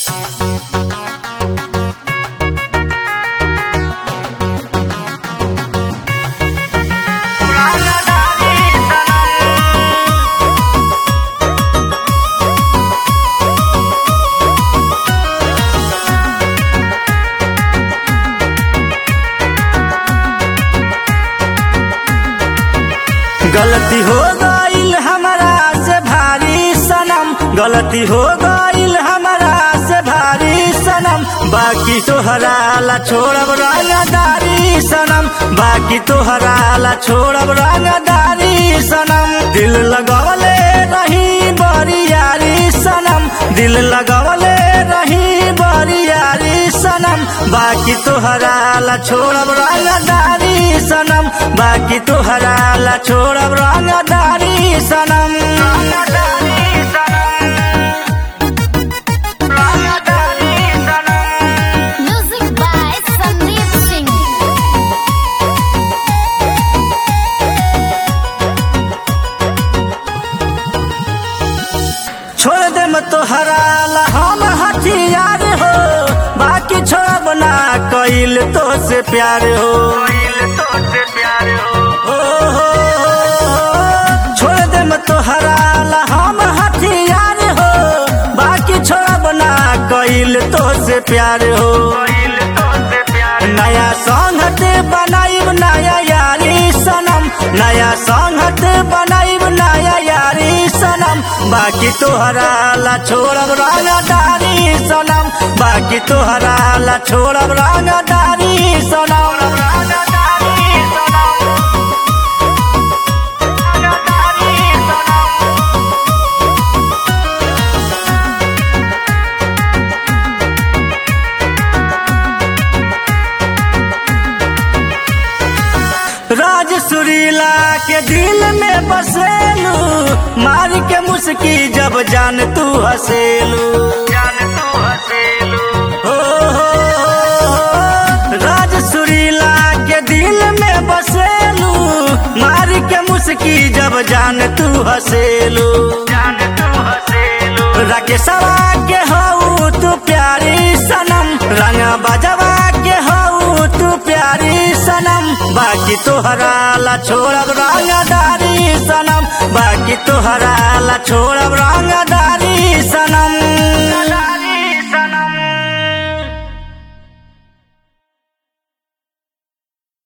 गलती हो गईल हमारा से भारी सनम गलती हो गईल हमारा से भारी सनम बाकी तो हराला छोड़ब रंगदारी सनम बाकी तो हराला छोड़ब रंगदारी सनम दिल लगवले रही बड़ी यारी सनम दिल लगवले रही बड़ी यारी सनम बाकी तो हराला छोड़ब रंगदारी सनम बाकी तो हराला छोड़ब रंगदारी सनम रंगदारी सनम रंगदारी सनम Music by Sandeep Singh. छोड़ दे मत तो हराला हम हथियार हो बाकी छोड़ब ना कइल तो से प्यार हो हो, हो, हो, छोड़ दे मत तो हराला हम हथियार हो बाकी छोड़ब ना कइल तो से प्यार हो नया संगत बनाइब नया यारी सनम नया संगत बनाइब नया यारी सनम बाकी तो हराला छोड़ब रंगदारी सनम बाकी तो हराला छोड़ब रंगदारी सनम रंगदारी सनम रंगदारी सनम राज सुरीला के दिल में बसेलू मार के मुस्की जब जान तू हसेलू जान तू हसेलू हो, हो, हो, राज सुरीला के दिल में बसेलू मार के मुस्की जब जान तू हसेलू जान तू हसेलू राकेशवा के हऊ तू प्यारी सनम रंग बजवा के हऊ तू प्यारी सनम बाकी तो हराला छोड़ब रंगदारी सनम बाकी तो हराला छोड़ब रंगदारी सनम